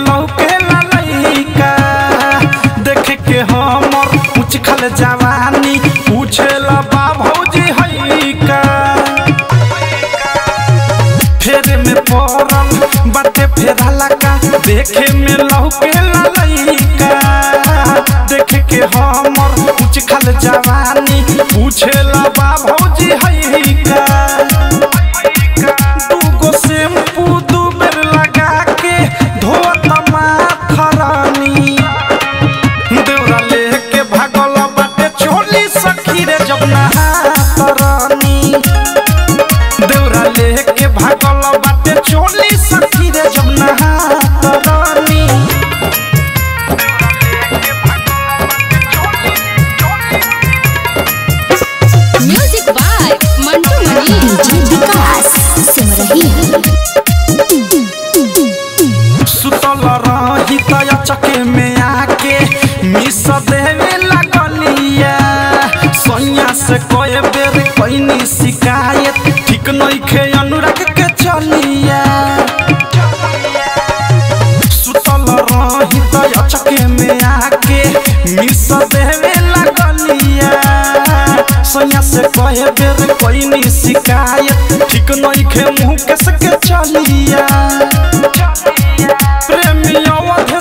लौके ललैका देख के हमर कुछ खल जवानी पूछेला बा भौजी है का फेर में पड़ल बाटे फेराला का देखे में लौके ललैका देख के हमर कुछ खल जवानी पूछेला बा भौजी है का दूगो शैम्पू दू बेर लगा के धोत माथरानी देवरा लेके भागल बाटे चोली सखी रे जब नहातरानी देवरा लेके भागल बाटे चोली सखी रे जब नहातरानी music by Mantu Mani DJ Vikas Simrahi सुतल रही तय चके में आके मिस देवे लगलिया सोनिया से कोई बेर कैनी शिकायत ठीक नहीं खे अनुराग के चलिया सुतल रही तय चके में आके मिस देवे लगलिया सोनिया से कोई बेर कैनी शिकायत ठीक नहीं खे मुँह के सके चलिया प्रेमी अवध